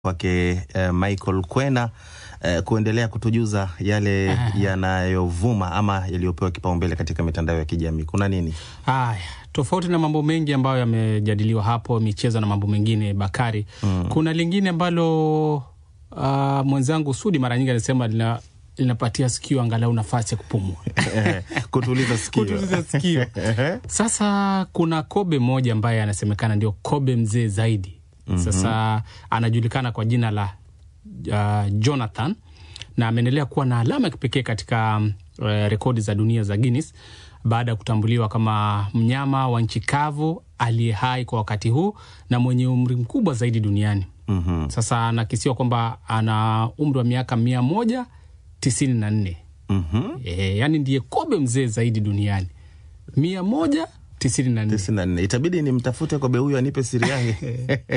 kwake eh, Michael Kwena eh, kuendelea kutujuza yale yanayovuma ama yaliyopewa kipaumbele katika mitandao ya kijamii. Kuna nini? Haya, tofauti na mambo mengi ambayo yamejadiliwa hapo, michezo na mambo mengine, Bakari, mm. kuna lingine ambalo uh, mwenzangu Sudi mara nyingi anasema lina linapatia sikio angalau nafasi ya kupumua kutuliza sikio. kutuliza sikio. Sasa kuna kobe mmoja ambaye anasemekana ndio kobe mzee zaidi. Sasa anajulikana kwa jina la uh, Jonathan na ameendelea kuwa na alama ya kipekee katika um, uh, rekodi za dunia za Guinness baada ya kutambuliwa kama mnyama wa nchi kavu aliye hai kwa wakati huu na mwenye umri mkubwa zaidi duniani. Mhm. Sasa anakisiwa kwamba ana umri wa miaka mia moja tisini na nne. Mhm. E, yani ndiye kobe mzee zaidi duniani mia moja tisini na nne. tisini na nne. Itabidi nimtafute kobe huyu anipe siri yake.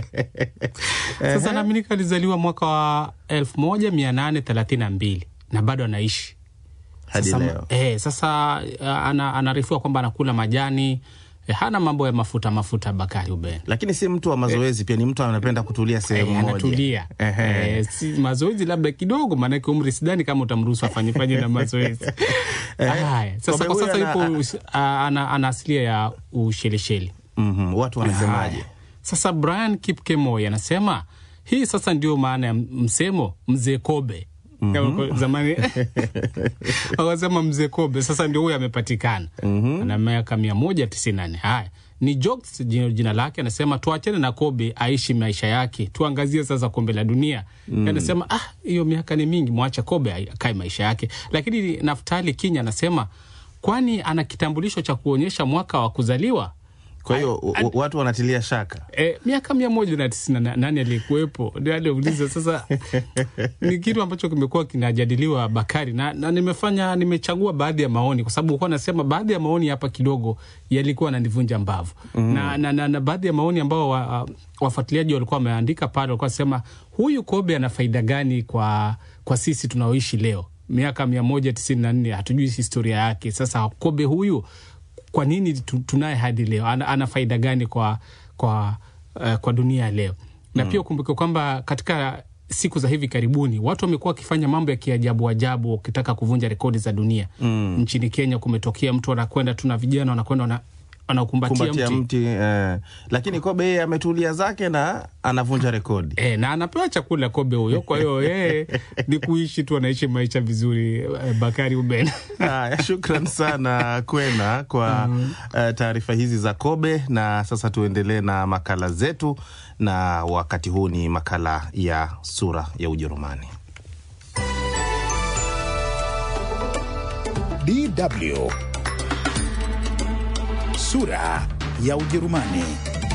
Sasa naaminika alizaliwa mwaka wa elfu moja mia nane thelathini na mbili na bado anaishi hadi sasa, leo. eh, sasa uh, ana, anaarifiwa kwamba anakula majani eh, hana mambo ya mafuta mafuta. Bakari Uben Lakini si mtu wa mazoezi, pia ni mtu anapenda kutulia sehemu eh, moja. anatulia Ehe. eh, si mazoezi labda kidogo, maanake umri sidhani kama utamruhusu afanyefanye na mazoezi haya. Sasa Kobe kwa huyu sasa ana- yupo us- a- ana, ana asilia ya Ushelisheli. Mhm. Watu wanasemaje? Haya. Sasa Brian Kipkemoi anasema hii sasa ndio maana ya msemo mzee kobe. Kama Zamani wakasema mzee kobe, sasa ndio huyo amepatikana ana miaka mia moja tisini na nne. Haya ni jokes jina, jina lake. Anasema tuachane na kobe aishi maisha yake, tuangazie sasa kombe la dunia. Anasema ah, hiyo miaka ni mingi, mwacha kobe akae maisha yake. Lakini Naftali Kinya anasema kwani ana kitambulisho cha kuonyesha mwaka wa kuzaliwa? Kwa hiyo w- w- watu wanatilia shaka. E, miaka mia moja na tisini na nane aliyekuwepo ndio aliuliza. Sasa ni kitu ambacho kimekuwa kinajadiliwa Bakari, na, na nimefanya nimechagua baadhi ya maoni kwa sababu kuwa nasema baadhi ya maoni hapa kidogo yalikuwa nanivunja mbavu na, na, na, na baadhi ya maoni ambao wa, wafuatiliaji walikuwa wameandika pale walikuwa wasema huyu kobe ana faida gani kwa, kwa sisi tunaoishi leo miaka mia moja tisini na nne hatujui historia yake. Sasa kobe huyu kwa nini tu- tunaye hadi leo? Ana, ana faida gani kwa, kwa, uh, kwa dunia ya leo? Na pia ukumbuke kwamba katika siku za hivi karibuni watu wamekuwa wakifanya mambo ya kiajabu ajabu wakitaka kuvunja rekodi za dunia. Nchini Kenya kumetokea mtu anakwenda tu na vijana wanakwenda wana- wanaukumbatia Kumbatia mti mti eh. Lakini kobe yeye ametulia zake na anavunja rekodi. E, na anapewa chakula kobe huyo. Kwa hiyo yeye ni kuishi tu, anaishi maisha vizuri. eh, Bakari Uben. Haya, shukran sana Kwena kwa eh, taarifa hizi za kobe. Na sasa tuendelee na makala zetu, na wakati huu ni makala ya sura ya Ujerumani. DW Sura ya Ujerumani.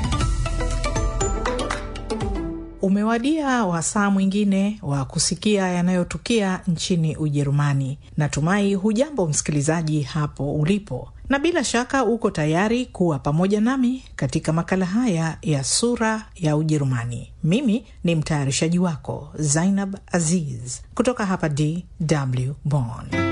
Umewadia wasaa mwingine wa kusikia yanayotukia nchini Ujerumani. Natumai hujambo msikilizaji hapo ulipo, na bila shaka uko tayari kuwa pamoja nami katika makala haya ya sura ya Ujerumani. Mimi ni mtayarishaji wako Zainab Aziz kutoka hapa DW Bonn.